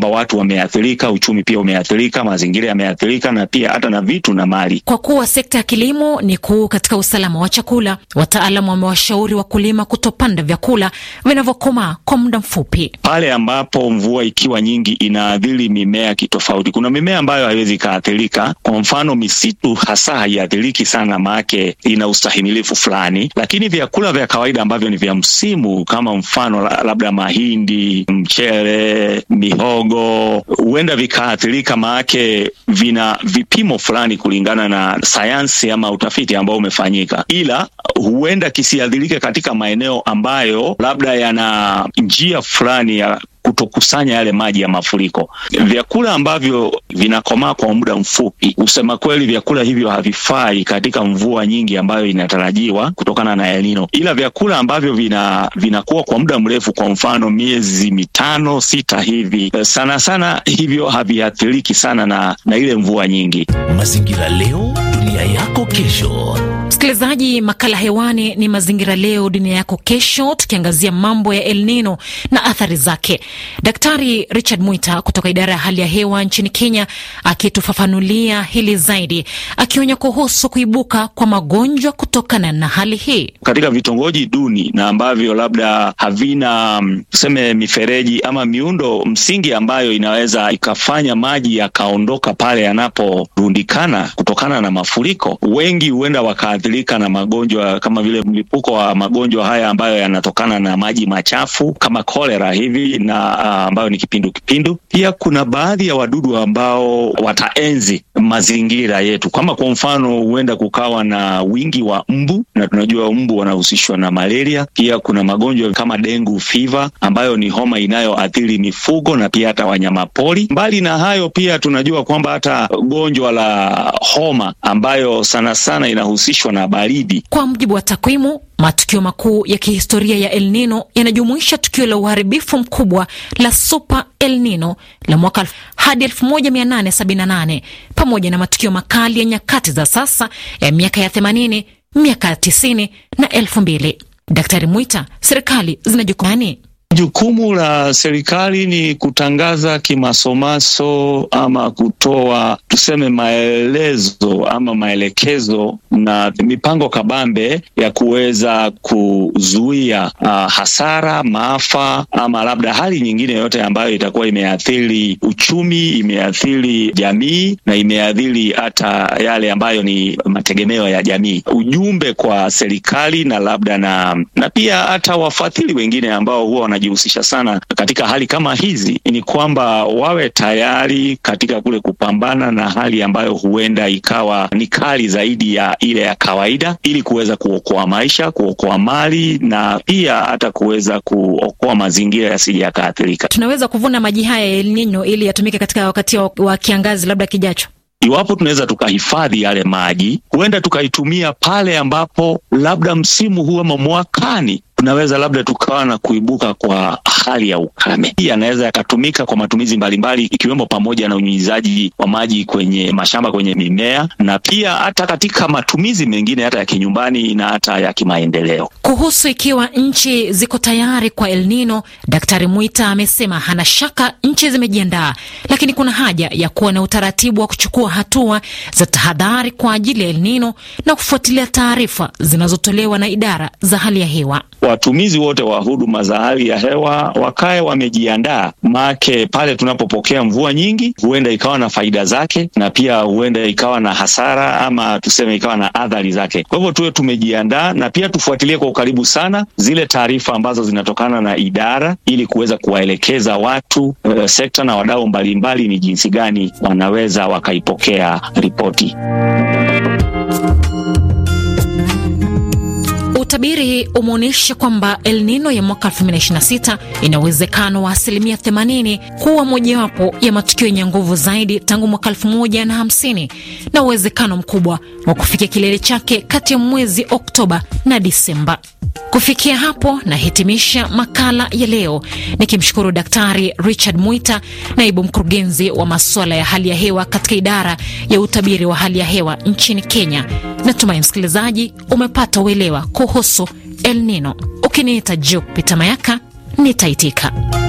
kwamba watu wameathirika, uchumi pia umeathirika, mazingira yameathirika, na pia hata na vitu na mali. Kwa kuwa sekta ya kilimo ni kuu katika usalama wa chakula, wataalamu wamewashauri wakulima kutopanda vyakula vinavyokomaa kwa muda mfupi. Pale ambapo mvua ikiwa nyingi inaathiri mimea kitofauti. Kuna mimea ambayo haiwezi ikaathirika. Kwa mfano, misitu hasa haiathiriki sana, maake ina ustahimilifu fulani, lakini vyakula vya kawaida ambavyo ni vya msimu kama mfano labda mahindi, mchele, mihogo huenda vikaathirika, maake vina vipimo fulani kulingana na sayansi ama utafiti ambao umefanyika, ila huenda kisiathirike katika maeneo ambayo labda yana njia fulani ya kutokusanya yale maji ya mafuriko. Vyakula ambavyo vinakomaa kwa muda mfupi, kusema kweli, vyakula hivyo havifai katika mvua nyingi ambayo inatarajiwa kutokana na El Nino, ila vyakula ambavyo vina vinakuwa kwa muda mrefu, kwa mfano miezi mitano sita hivi, sana sana hivyo haviathiriki sana na, na ile mvua nyingi. Mazingira leo, dunia yako kesho. Msikilizaji, makala hewani ni Mazingira Leo Dunia Yako Kesho, tukiangazia mambo ya El Nino na athari zake. Daktari Richard Mwita kutoka idara ya hali ya hewa nchini Kenya akitufafanulia hili zaidi, akionya kuhusu kuibuka kwa magonjwa kutokana na hali hii katika vitongoji duni na ambavyo labda havina tuseme mifereji ama miundo msingi ambayo inaweza ikafanya maji yakaondoka pale yanaporundikana kutokana na mafuriko. Wengi huenda wakaathirika na magonjwa kama vile mlipuko wa magonjwa haya ambayo yanatokana na maji machafu kama kolera hivi na ambayo ni kipindu kipindu. Pia kuna baadhi ya wadudu ambao wataenzi mazingira yetu, kama kwa mfano huenda kukawa na wingi wa mbu, na tunajua mbu wanahusishwa na malaria. Pia kuna magonjwa kama dengue fever ambayo ni homa inayoathiri mifugo na pia hata wanyamapori. Mbali na hayo, pia tunajua kwamba hata gonjwa la homa ambayo sana sana inahusishwa na baridi. Kwa mujibu wa takwimu matukio makuu ya kihistoria ya El Nino yanajumuisha tukio la uharibifu mkubwa la Super El Nino la mwaka hadi 1878 pamoja na matukio makali ya nyakati za sasa ya miaka ya 80, miaka ya 90 na 2000. Daktari Mwita, serikali zina jukumu gani? Jukumu la serikali ni kutangaza kimasomaso ama kutoa tuseme maelezo ama maelekezo na mipango kabambe ya kuweza kuzuia uh, hasara, maafa ama labda hali nyingine yoyote ambayo itakuwa imeathiri uchumi, imeathiri jamii na imeathiri hata yale ambayo ni mategemeo ya jamii. Ujumbe kwa serikali na labda na, na pia hata wafadhili wengine ambao huwa wanajihusisha sana katika hali kama hizi ni kwamba wawe tayari katika kule kupambana na hali ambayo huenda ikawa ni kali zaidi ya ile ya kawaida, ili kuweza kuokoa maisha, kuokoa mali na pia hata kuweza kuokoa mazingira yasije yakaathirika. Tunaweza kuvuna maji haya ya El Nino ili yatumike katika wakati wa, wa kiangazi labda kijacho. Iwapo tunaweza tukahifadhi yale maji, huenda tukaitumia pale ambapo labda msimu huu ama mwakani tunaweza labda tukawa na kuibuka kwa hali ya ukame. Hii yanaweza yakatumika kwa matumizi mbalimbali, ikiwemo pamoja na unyunyizaji wa maji kwenye mashamba, kwenye mimea, na pia hata katika matumizi mengine hata ya kinyumbani na hata ya kimaendeleo. Kuhusu ikiwa nchi ziko tayari kwa El Nino, Daktari Mwita amesema hana shaka nchi zimejiandaa, lakini kuna haja ya kuwa na utaratibu wa kuchukua hatua za tahadhari kwa ajili ya El Nino na kufuatilia taarifa zinazotolewa na idara za hali ya hewa. Watumizi wote wa huduma za hali ya hewa wakae wamejiandaa, make pale tunapopokea mvua nyingi, huenda ikawa na faida zake na pia huenda ikawa na hasara ama tuseme ikawa na athari zake. Kwa hivyo tuwe tumejiandaa na pia tufuatilie kwa ukaribu sana zile taarifa ambazo zinatokana na idara, ili kuweza kuwaelekeza watu e, sekta na wadau mbalimbali ni jinsi gani wanaweza wakaipokea ripoti. Utabiri umeonyesha kwamba El Nino ya mwaka 2026 ina uwezekano wa asilimia 80 kuwa mojawapo ya matukio yenye nguvu zaidi tangu mwaka 1050 na uwezekano mkubwa wa kufikia kilele chake kati ya mwezi Oktoba na Disemba. Kufikia hapo nahitimisha makala ya leo nikimshukuru Daktari Richard Mwita, naibu mkurugenzi wa masuala ya hali ya hewa katika idara ya utabiri wa hali ya hewa nchini Kenya. Natumai msikilizaji umepata uelewa kuhusu El Nino. Ukiniita Jupita Mayaka nitaitika.